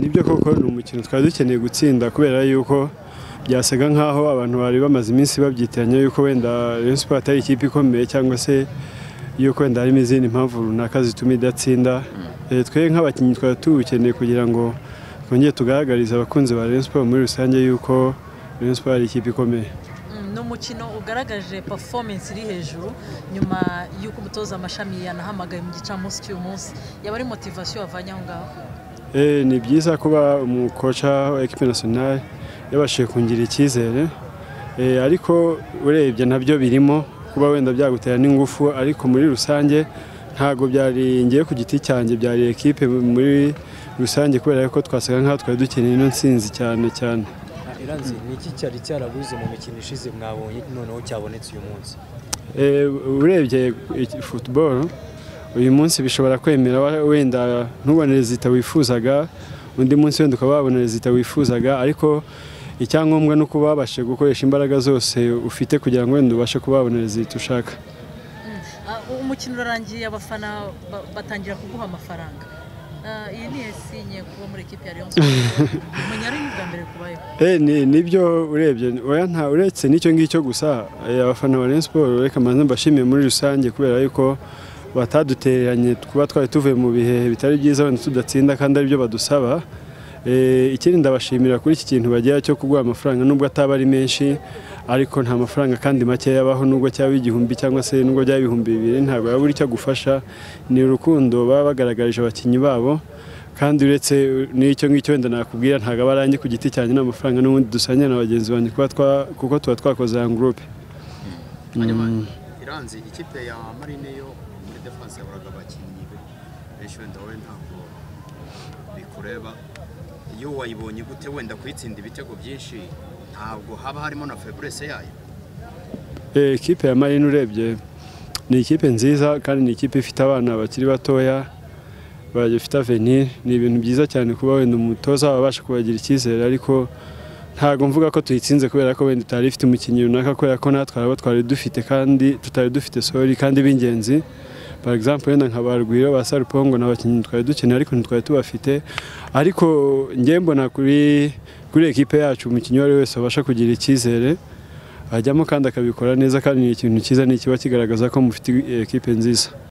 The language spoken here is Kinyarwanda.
nibyo koko ni umukino twari dukeneye gutsinda kubera yuko byasaga nk'aho abantu bari bamaze iminsi babyitiranya yuko wenda Rayon Sports atari ikipe ikomeye cyangwa se yuko wenda harimo izindi mpamvu runaka zituma idatsinda twe nk'abakinnyi twari tuwukeneye kugira ngo twongere tugaragarize abakunzi ba Rayon Sports muri rusange yuko Rayon Sports ari ikipe ikomeye ni umukino ugaragaje performance iri hejuru nyuma y'uko umutoza amashami yanahamagaye mu gicamunsi cy'umunsi yaba ari motivasiyo wavanye aho ngaho ni byiza kuba umukoca wa ekipe nasiyonari yabashije kungira icyizere ariko urebye nabyo birimo kuba wenda byagutera n'ingufu ariko muri rusange ntabwo byari ngiye ku giti cyanjye byari ekipe muri rusange kubera ko twasaga nk'aho twari dukeneye ino nsinzi cyane cyane iranzi ni iki cyari cyarabuze mu mikino ishize mwabonye noneho cyabonetse uyu munsi urebye futuboro uyu munsi bishobora kwemera wenda ntubone rezita wifuzaga undi munsi wenda ukaba wabona rezita wifuzaga ariko icyangombwa ni uko babashe gukoresha imbaraga zose ufite kugira ngo wenda ubashe kuba wabona rezita ushaka umukino urarangiye abafana batangira kuguha amafaranga iyi ni esinye kuba muri ekipi ya leon bwa mbere kubayeho nibyo urebye uretse n'icyo ngicyo gusa abafana ba leon siporo reka mbanza mbashimiye muri rusange kubera yuko batadutereranye kuba twari tuvuye mu bihe bitari byiza wenda tudatsinda kandi aribyo badusaba ikindi ndabashimira kuri iki kintu bagira cyo kuguha amafaranga nubwo ataba ari menshi ariko nta mafaranga kandi make yabaho nubwo cyaba igihumbi cyangwa se nubwo byaba ibihumbi bibiri ntabwo yabura icyo agufasha ni urukundo baba bagaragarije abakinnyi babo kandi uretse n'icyo ngicyo wenda nakubwira ntabwo aba arangiye ku giti cyanjye n'amafaranga n'ubundi dusangira na bagenzi banjye kuko tuba twakoze aya gurupe iranzi ikipe ya marine yo muri defanse yaburaga abakinnyi benshi wenda wowe ntabwo bikureba iyo wayibonye gute wenda kuyitsinda ibitego byinshi ntabwo haba harimo na feburese yayo ekipe ya marine urebye ni ikipe nziza kandi ni ikipe ifite abana bakiri batoya bafite avenir ni ibintu byiza cyane kuba wenda umutoza wabasha kubagira icyizere ariko ntabwo mvuga ko tuyitsinze kubera ko wenda tutari ifite umukinnyi runaka kubera ko natwe abo twari dufite kandi tutari dufite sori kandi b'ingenzi for example wenda nka barwiro ba sarupongo n'abakinnyi twari dukeneye ariko ntitwari tubafite ariko ngiye mbona kuri kuri ekipe yacu umukinnyi uwo ari wese abasha kugira icyizere ajyamo kandi akabikora neza kandi ni ikintu cyiza ni ikiba kigaragaza ko mufite ekipe nziza